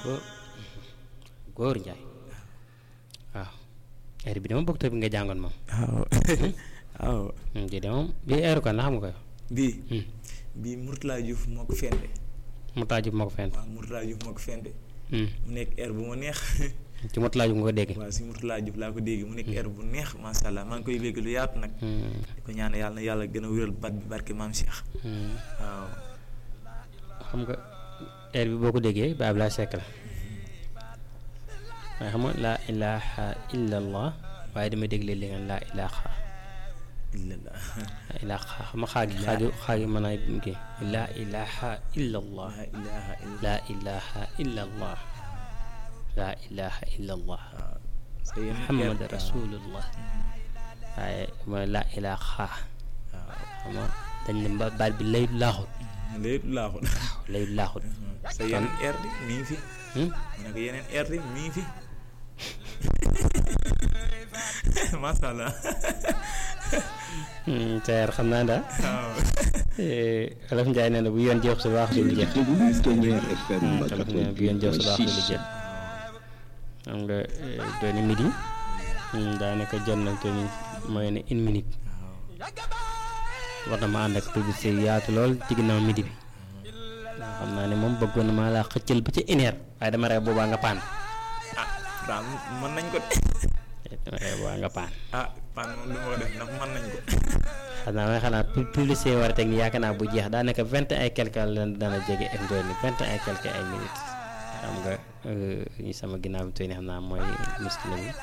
góor góor njaay waaw heure bi dama bokk bi nga jàngoon moom waaw waaw ji de moom bii heure kon la xam nga ko yow bii bii Mourtala Diouf moo ko fende mu taaju moo ko fent waaw Mourtala Diouf moo ko fende mu nekk air bu ma neex ci mu taaju nga ko dégg waaw si Mourtala Diouf laa ko dégg mu nekk air bu neex macha allah maa ngi koy léegi lu yaatu nag di ko ñaan yàlla na yàlla gën a wéral bat bi barke maam Cheikh waaw xam nga heure bi boo ko déggee ba Ablaye Seck la waaye xam nga laa ilaha illa allah waaye dama dégg léeg-léeg nga laa ilaha illallah laa ilaha xam nga xaagi xaagi xaagi mën naa kii laa ilaha illa allah la ilaha illa laa ilaha illa allah laa ilaha illa allah waaw sa yenn muhammad air- rasulullah waaye mooy laa ilaha waaw xam nga dañ ne ba- baat bi lay laaxut léegi laaxul lay laaxut sa yeneen air di mi ngi fi Hmm? mu ne ko yeneen air di mi ngi fi macha allah Hmm, teer xam naa daal waaw Olof Njaay nee na bu yoon jeex su baax du lu jeex Ténière FM Olof nee na bu yoon jeex su baax du lu jeex xam nga dooni midi daanaka jot na te ni mooy ne une minute war na ma ànd ak publicité yu yaatu lool ci ginnaaw midi bi xam naa ne moom bëggoon na maa laa xëccal ba ca une heure waaye dama rey boobaa nga paan ah daal mën nañ ko de dama rey boobaa nga paan ah pan moom du ma ko def ndax mën nañ ko xam naa may xanaa pu- publicité yi war a teg ni yaakaar naa bu jeex daanaka vingt et quelque la dana jege ak ndoon ni vingt et quelque ay minutes xam nga ñi sama ginnaaw bi tey ni xam naa mooy muskila bi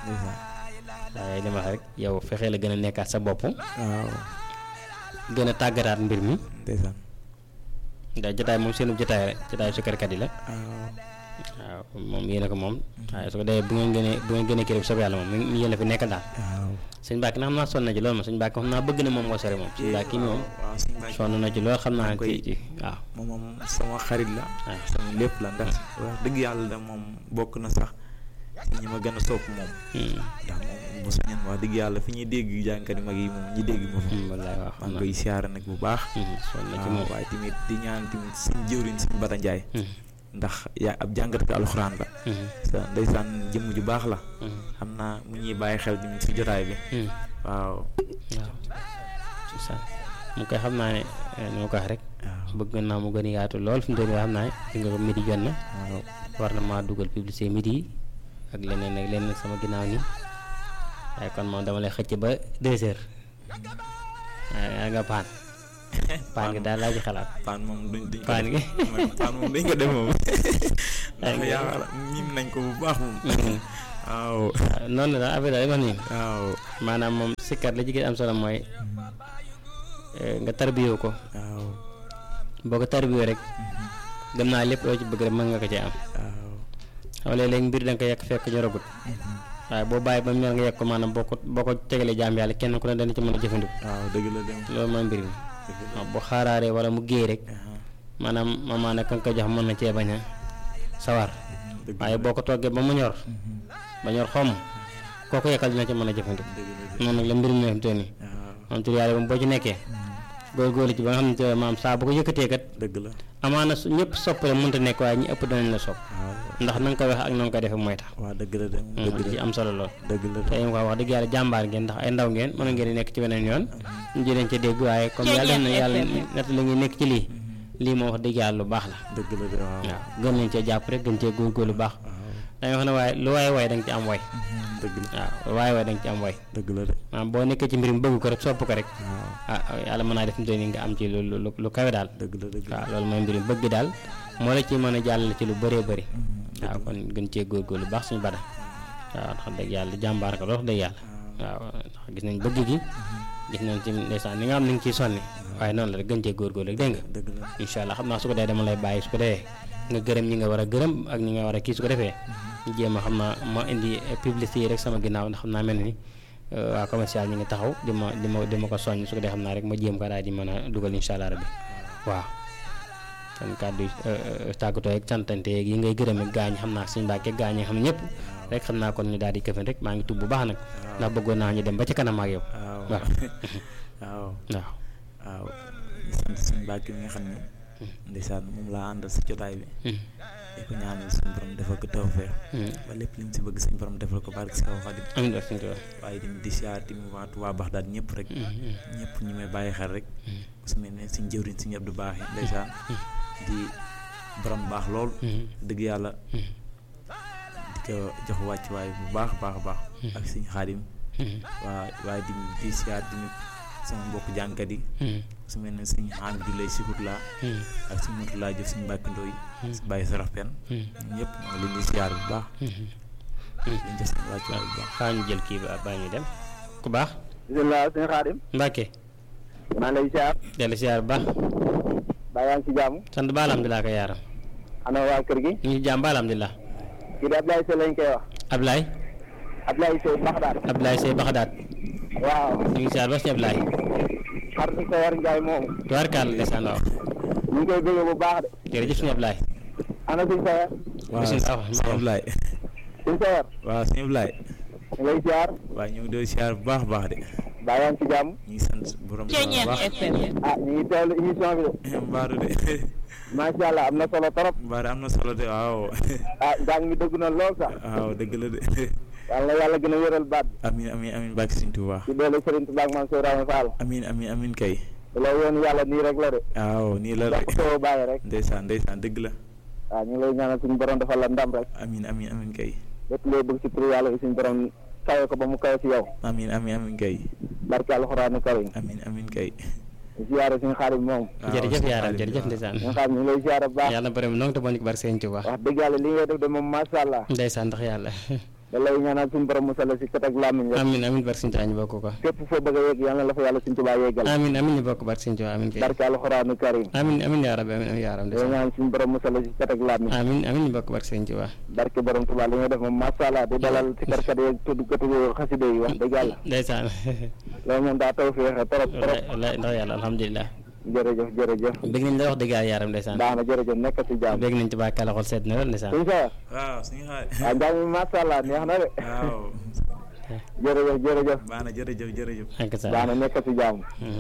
waaye li ma wax rek yow fexee la gën a nekkaat sa bopp waaw gën a tàggataat mbir mi ndeysaan ndax jotaay moom seenu jotaay rek jotaay sukkarkat yi la waaw waaw moom yéen a ko moom waaye su ko defee bu ngeen gënee bu ngeen gënee kii rek soob yàlla moom mi yéen a fi nekkal daal waaw sëñ Mbàkke na xam naa sonn na ci loolu moom sëñ Mbàkke xam naa bëgg na moom nga sori moom sëñ Mbàkke mi moom waaw suñu mbàkk sonn na ci loolu xam naa koy- ci ci waaw moom moom sama xarit la waaw sama lépp la ndax wax dëgg yàlla da moom bokk na sax ci ñi ma gën a sopp moom Hmm. ndax moom bu sañoon wax dëgg yàlla fi ñuy dégg jànkati mag yi moom ñi dégg ma fa Hmm, wallaay waaw maa xam ngi naa koy siyaara nag bu baax Hmm, sonn na ci moom waaw waaye tamit di ñaan tamit suñ jëwriñ suñ Bada Njaay Hmm, ndax yaa ab jàngatkatu alxuraan la hmm, sa ndeysaan jëmm ju baax la hmm, xam naa mu ñuy bàyyi xel tamit si jotaay bi hmm. waaw waaw c'est ça mu koy xam naa ne eh, ni ma ko wax rek waaw bëgg naa mu gën a yaatu lool fi mu toll nii xam naa ne fi nga ko midi jot na waaw war na maa dugal publicité midi yi ak leneen ak leneen sama ginnaaw nii waaye kon moom dama lay xëcc ba deux heures waaye nga paan paan gi daal laa ci xalaat paan moom duñ duñ ko paan gi def paan moom dañ ko def moom ndax Ay, yaakaar miim nañ ko bu baax moom waaw waaw noonu la daal affaire daal ma nii waaw maanaam moom sikkat la jigéen am solo mooy eh, nga tarbiyoo ko waaw boo ko tarbiyoo rek gëm naa lépp loo ci bëgg rek mën nga ko ci am waaw xam nga léeg-léeg mbir da nga ko yekk fekk ñoragut waaye boo bàyyi ba mu ñor nga yekk ko maanaam boo ko boo ko tegalee jaam yàlla kenn ku ne dana ci mën a jëfandiku waaw dëgg la dem loolu mooy mbir mi dëgg la waaw boo xaaraaree wala mu géey rek aha, maanaam maanaam ka nga ko jox mën na cee bañ a sawar dëgg waaye boo ko toggee ba mu ñor ba ñor xomm kooku yekkal dina ci mën a jëfandiku dëgg la de noonu nag la mbir mi fi mu toll nii waaw moom tur yàlla moom boo ci nekkee góorgóorlu ci ba nga xam ne te maam saa bu ko yëkkatee kat dëgg la amaana su ñëpp soppale mënta nekk waaye ñi ëpp danañ la sopp waaw ndax na nga ko wax ak na nga ko defee mooy tax waaw dëgg la dem dëgg dëgg ci la am solo lool dëgg la te yéen quoi wax dëgg yàlla jàmbaar ngeen ndax ay ndaw ngeen mën ngeen di nekk ci beneen yoon ñu jëleen ca dégg waaye comme yàlla def na yàlla nett la ngi nekk ci lii lii moom wax dëgg yàlla lu baax la dëgg la de waaw waaw gën nañ cee jàpp rek gën cee góorgóorlu baax waaw dañuy wax ne waaye lu waaye way da nga ci am way dëgg la waaw lu waaye way da nga ci am way dëgg la de maanaam boo nekkee ci mbir mi bëgg ko rek sopp ko rek waaw ah yàlla mën naa def mu nii nga am ci lu lu lu kawe daal dëgg la dëgg la waaw loolu mooy mbir mi bëgg daal moo la ci mën a jàllale ci lu bëree bëri waaw kon gën cee góorgóorlu baax suñu bada waaw ndax dëgg yàlla jàmbaar ko wax dëgg yàlla waaw ndax gis nañ bëgg gi gis nañ ci ndeysaan ni nga am ni nga ciy sonni waaye noonu la rek gën cee góorgóorlu rek dégg nga dëgg la incha allah xam naa su ko dee dama lay bàyyi su ko defee nga gërëm ñi nga war a gërëm ak ñi nga war a kii su ko defee ñu jéem a xam naa ma indi publicité yi rek sama ginnaaw ndax xam naa mel ni euh, waa commercial ñi ngi taxaw di ma di ma di ma ko soññ su ko dee xam naa rek ma jéem ko daal di mën a dugal incha allah rabbi waaw kon kàddu yi euh, euh, tàggatoo ak cantante yeeg yi ngay gërëm ak gaañ xam naa suñu mbàkke gaañ yi xam ñëpp rek xam naa kon ñu daal di këfin rek maa ngi tub bu baax nag ndax bëggoon naa ñu dem ba ci kanam ak yow waaw waaw waaw waaw waaw di sant suñu mbàkk mi nga xam ne ndeysaan moom laa àndal si jotaay bi Hmm. di ko ñaanal suñu borom defal ko tawfeex ba lépp li mu si bëgg suñu borom defal ko barke si kaw Xaadim amiin barke Sëñ Tuubaa waaye tamit di siyaar tamit waa waa Baxdaad ñëpp rek ñëpp ñi may bàyyi xel rek su mel ne suñ jëwriñ suñu Abdu Baax yi ndeysaan di borom baax lool dëgg yàlla di ko jox wàcc waay bu baax baax baax ak suñu Xaadim waa waaye di di siyaar tamit sama mbokk jànkat yi su mel ne suñu Hamidou lay sikut laa ak suñu motu laa jëf suñu mbàkki ndooy su bàyyi sarax pen ñëpp maa ngi leen di siyaar bu baax liñ jox seen wàcc waay bu baax xaa ñu jël kii ba baa ñu dem ku baax bisimilah sëñ Xaadim Mbàkke maa ngi lay siyaar dellu siyaar bu baax baa yaa ngi ci jàmm sant ba alhamdulilah ko yaaram ana waa kër gi ñu ngi jàmm ba alhamdulilah kii di Ablaye Seye lañ koy wax Ablaye Ablaye Seye Baxdaad Ablaye Sey Baxdaat waaw ñu ngi siyaar ba suñu Ablaye xaritu Seyar Ndiaye moomu tubaarkàlla ndeysaan waaw ñu ngi koy bëgg bu baax de jërëjëf suñu Ablaye ana suñ Seyar waaw bisimilah sëñ Ablaye suñ Seyar waaw sëñ Ablaye ñu ngay siyaar waaw ñu ngi doon siyaar bu baax a baax de baa yaa ngi ci jàmm ñu ngi sant borom bu baax ah ñu ngi teewlu émission bi de mbaaru de macha allah am na solo trop mbaaru am na solo de waaw ah jàng mi dëgg na lool sax waaw dëgg la de yàlla na yàlla gën a wéral baat bi amin amin amin bàkk sëñ Tuubaa ci doole Serigne Touba ak Mame Cheikh Ibrahima Fall amin amin amin kay la yoon yàlla nii rek la de waaw nii la ndax de soo bàyyi rek ndeysaan ndeysaan dëgg la waaw ñu ngi lay ñaanal suñu borom defal la ndam rek amin amin amin kay lépp loo bëgg ci tur yàlla bi suñu borom kawe ko ba mu kawe ci yow amin amin amin kay barke alxuraanu karim amin amin kay ziyaare suñu xaalis moom waaw jërëjëf sëñ yaaram Xaadim, jërëjëf waaw. ndeysaan suñu xaalis ñu ngi lay ziyaare bu baax yàlla borom noo te bonik barke Sëñ Tuubaa wax dëgg yàlla li ngay def de moom macha allah ndeysaan ndax yàlla da lay ñaanal suñu borom musal la si kat ak làmmiñ rek amin amin barke Sëñ Tuubaa ñu bokk ko fépp foo bëgg a yegg yàlla na la fa yàlla suñu tubaa yeggal amin amin ñu bokk barke Sëñ Tuubaa amin kay barke alxuraanu karim amin amin yaa rabbi amin amin yaa rabbi da lay ndeysaan ñaanal suñu borom musal la si kat ak làmmiñ amin amin ñu bokk barke Sëñ Tuubaa barke borom tubaa li ngay def moom macha allah di dalal si karkat yeeg tudd katu xaside yi wax dëgg yàlla ndeysaan loolu moom daa taw féexe trop trop wallaay wallaay ndax yàlla alhamdulilah jërëjëf jërëjëf bëgg nañ la wax dëgg yàlla yaaram ndeysaan baax na jërëjëf nekk si jàmm bëgg nañ ci bàkkaale xol seet na lool ndeysaan suñu sa waaw suñu xaar waaw njàng mi macha allah neex na de waaw jërëjëf jërëjëf baax na jërëjëf jërëjëf ak sa baax na nekk si jàmm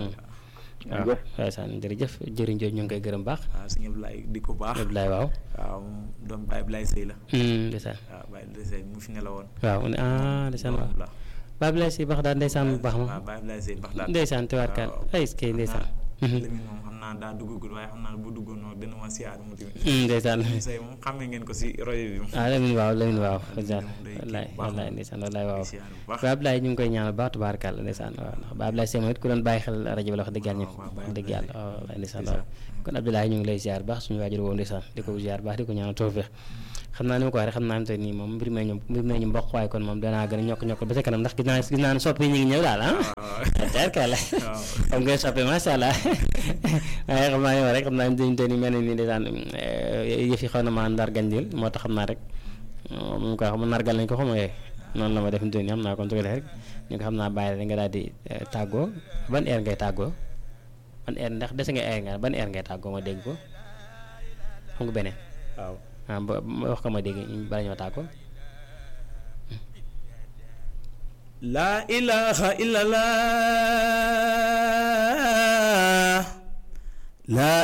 waaw jërëjëf. ndeysaan jërëjëf jëriñ jooju ñu ngi koy gërëm baax waaw suñu Ablaye di ko baax Abdoulaye waaw waaw moom doom Baye Ablaye Sey la Hmm, ndeysaan waaw Baye Ablaye Sey mu fi ne la woon waaw mu ne ah ndeysaan waaw doom la Baay Abdoulaye si baax daal ndeysaan bu baax ma waaw Baye Ablaye Sey baax daal ndeysaan te waatkaan waaw. ay kay ndeysaan Lamine moom xam naa daa duggagul waaye xam naa bu duggoon noonu dina ma siyaar mu tamit Hmm, ndeysaan Sey moom xàmmee ngeen ko si royo bi moom ah Lamine waaw Lamine waaw Lamine ndeysaan moom day kii wallaay bu baax wallaay moom. ndeysaan wallaay waaw siyaar bu baax Baay Abdoulaye ñu ngi koy ñaanal baax tubaarkàlla ndeysaan waaw ndax Baay Abdoulaye Sey moom it ku doon bàyyi xel rajo bi la wax dëgg yàlla ñëpp waaw, Baay wax dëgg yàlla Abdoulaye. waaw wallaay ndeysaan waaw kon Abdoulaye ñu ngi lay ziar baax suñu waajur woo ndeysaan di ko ziar baax di ko ñaanal tawfeex xam naa ni ma ko waxee rek xam naa ne tey nii moom mbir mee ñu mbir mee ñu mboq waaye kon moom danaa gën a ñokk ñokk ba sa kanam ndax gis naa gis naa ne soppi ñu ngi ñëw daal ah tubaarkàlla waaw xam nga soppi macha allah waaye xam naa ne rek xam naa ne dañu tey nii mel na ni ndeysaan yëf yi xaw na maa ndar gànjil moo tax xam naa rek mu ko xam nargal nañ ko xam nga noonu la ma def nii xam naa kon su ko defee rek ñu ko xam naa bàyyi rek nga daal di tàggoo ban heure ngay tàggoo ban heure ndax des nga heure nga ban heure ngay tàggoo ma dégg ko xam nga beneen waaw ah ba ba wax ko ma dégg bala ñoo tàggoo La ilaha illallah La